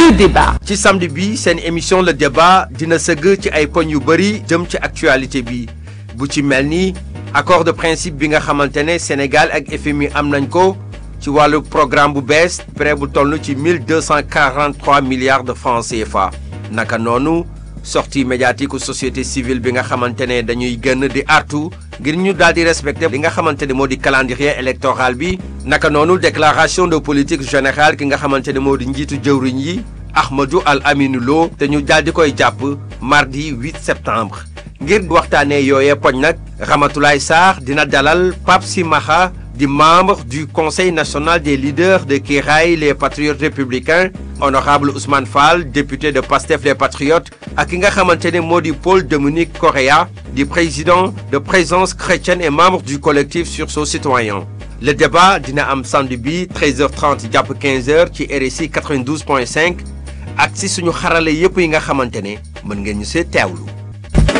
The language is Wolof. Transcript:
le débat. ci samedi bi seen émission le débat dina sëgg ci ay poñ yu bëri jëm ci actualité bi bu ci mel ni accord de principe bi nga xamante ne Sénégal ak FMI am nañ ko ci wàllu programme bu bees prêt bu toll ci mille deux cent quarante trois milliards de francs CFA naka noonu sortie médiatique société civile bi nga xamante ne dañuy gën di artu ngir ñu daal di respecté li nga xamante ne moo di calendrier électoral bi naka noonu déclaration de politique générale ki nga xamante ne moo di njiitu jëwriñ yi Ahmadou Al Aminou Lo te ñu daal di koy jàpp mardi 8 septembre ngir waxtaanee yooyee poñ nag Ramatoulaye Sarr dina dalal Pape Simaxa di membre du conseil national des leaders de Kiraay les patriotes républicains honorable Ousmane Fall député de Pastef les patriotes ak ki nga xamante ne moo di Paul Dominique Correa di président de présence chrétienne et membre du collectif sursaut citoyen le débat dina am samedi bi 13h30 jàpp 15h ci RSI 92.5 ak si suñu xarale yépp yi nga xamante ne mën ngeen ñu see teewlu